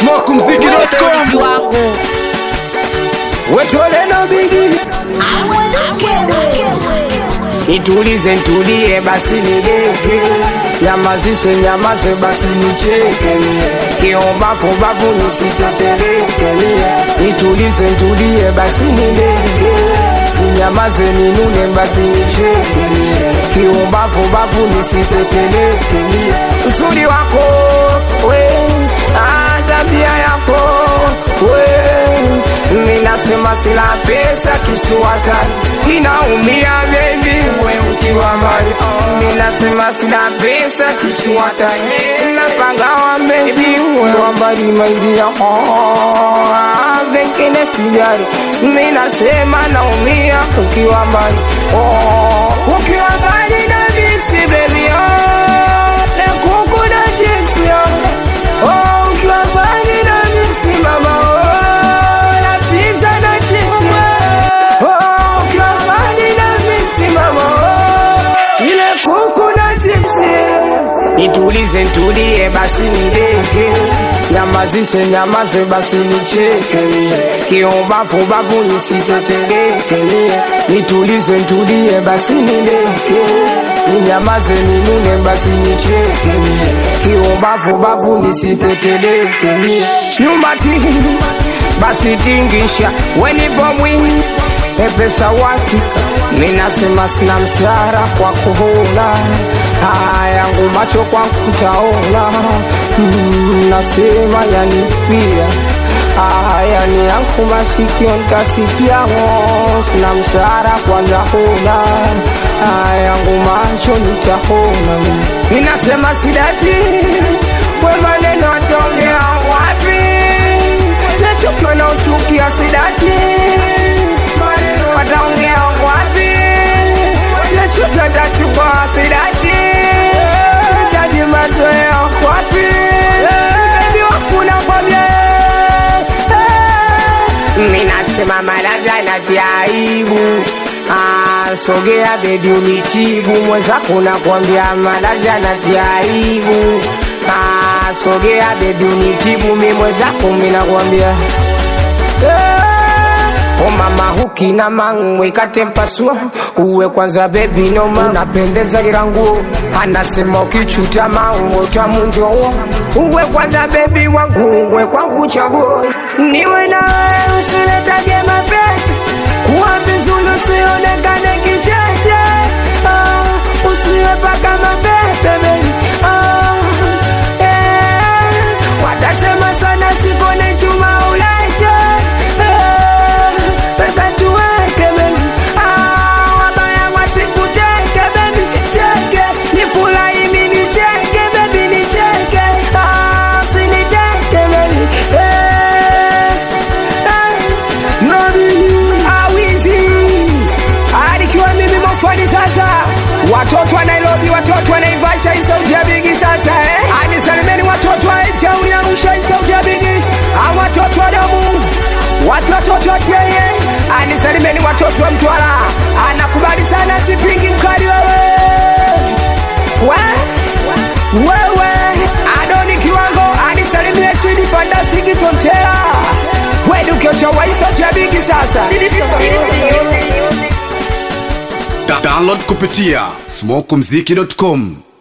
smokumziki.com wangu wetoleno bigi nitulize ntulie basi nideke nyamazishe nyamaze basi nicheke kiombafubafu nisiteteleke nitulize ntulie basi nideke ninyamaze ninune basi nicheke kiombafubafu nisiteteleke uzuri wako we ah, tabia yako we minasema sila pesa kisuwata inaumia bebi we ukiwa mbali minasema sila pesa kisuwata napagawa bebi we wambali maidia vengine sijari minasema naumia ukiwa mbali oh, ukiwa mbali na bisi bebi oh, lekuku na chips yo oh, ukiwa mbali na bisi mama oh, na pizza na chips yo oh, ukiwa mbali na bisi mama oh, ile kuku na chips nitulize ntulie basi nideke nyamazishe nyamaze basi nicheke kiombafubafu nisiteteleke nitulize ntulie basi nideke ninyamaze ninune basi nicheke kiombafubafu nisiteteleke nyumati basi tingisha wenipo mwingi epesa wakika minasema sina msara kwa kuhula haya yangu macho kwa kutaona mm, nasema yanipia haya ni yangu masikio nkasikiamo sina msara kwanza huna haya yangu macho nitahona minasema sidati we maneno ataongea wapi nachukiwa na uchukia sidati wataongea wapi nachukiwa tachukua sidati sitaji mazoea wapi bebi wakuna kwambia minasema malaga na jaibu Ah, sogea bebi unitibu mwenzako nakwambia malaga na jaibu Ah, sogea bebi unitibu mi mwenzako minakwambia O mama hukina mangwe katempasua uwe kwanza bebi noma unapendeza ila nguo anasema ukichuta mango tamunjoo uwe kwanza bebi wangu uwe kwangu chaguo niwe na wewe usiletage mapenzi kuwa vizuri usionekane kicheche ah, usiwe paka mapepe baby. ah, eh, watasema sana sikone chuma ulaite eh, pesa tuweke baby. ah, wabaya wasikuteke baby cheke nifurahi mimi nicheke baby nicheke ah, usiniteke baby eh, awizi alikiwa mimi mofani sasa watoto wa nairobi watoto wa naivasha hii sauti ya bigi sasa eh? anisalimeni watoto wa tauni arusha hii sauti ya bigi au watoto wa damu watu watoto wa teye anisalimeni watoto wa mtwara anakubali sana sipingi mkali wewe we wewe adoni kiwango anisalimie chini fandasiki tontera wedukiochawaisotia bigi sasa Da- download kupitia smokumziki.com